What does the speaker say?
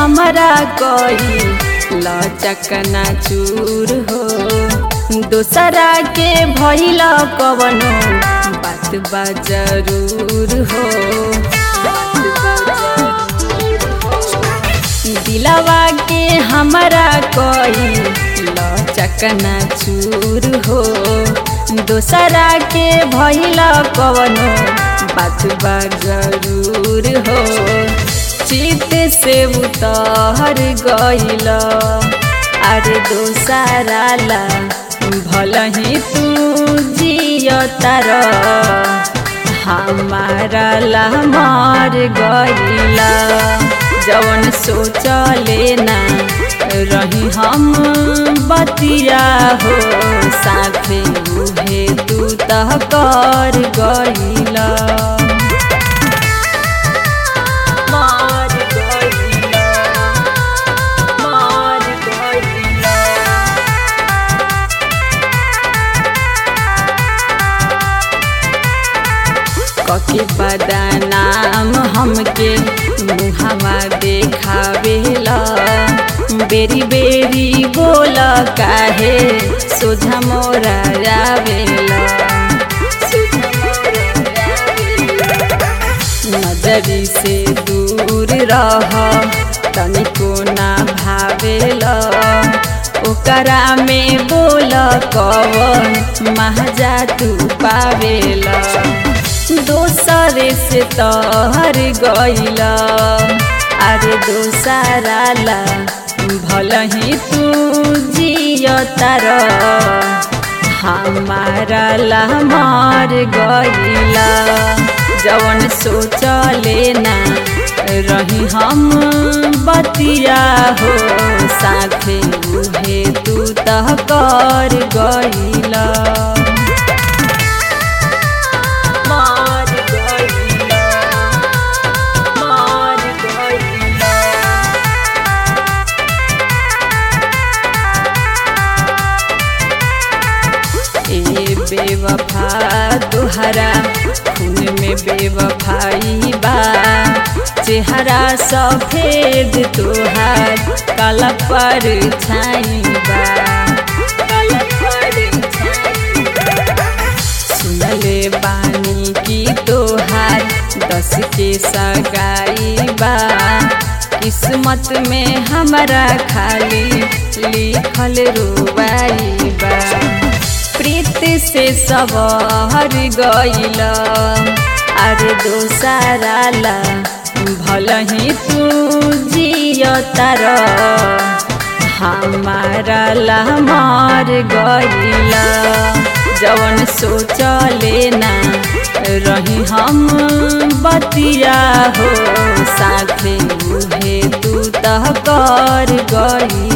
हमरा कही लचकना चूर हो दोसरा के भइल कवनो बात बा जरूर हो दिलवा के हमरा कही लचकना चूर हो दोसरा के भइल कवनो बात बा जरूर हो चित से उतर गइल अरे दोसरा ला भल ही तू जियतार हमारा ला मर गइला जवन सोचले ना रही हम बतिया हो साथे उहे तू तह कर गइला मार गइला मार गइला कके बदनाम हमके मुहावा देखावेला बेरी बेरी बोल काहे सोझा मोरा आवेला नजरी से दूर रह तनिको ना भावेला ओकरा में बोल कवन महजा तू पावेला दोसरे से तहर गइला अरे दोसरा ला भल ही तू जियतार हमारा ला मर गइला जवन सोचले ना रही हम बतिया हो साथे उहे तू तह कर गइला मार गइला मार गइला ए बेवफा तुहरा खून में बेवफाई बा चेहरा सफेद तुहार काला पर छाई बा काला पर छाई बा। सुनले बानी की तोहार दस के सगाई बा किस्मत में हमारा खाली लिखल रुबाई बा प्रीत से सबर गइल अरे दोसरा ला भल ही तू जियतार हमारा ला मर गइला जवन सोचले ना रही हम बतिया हो साथे उहे तू तह कर गई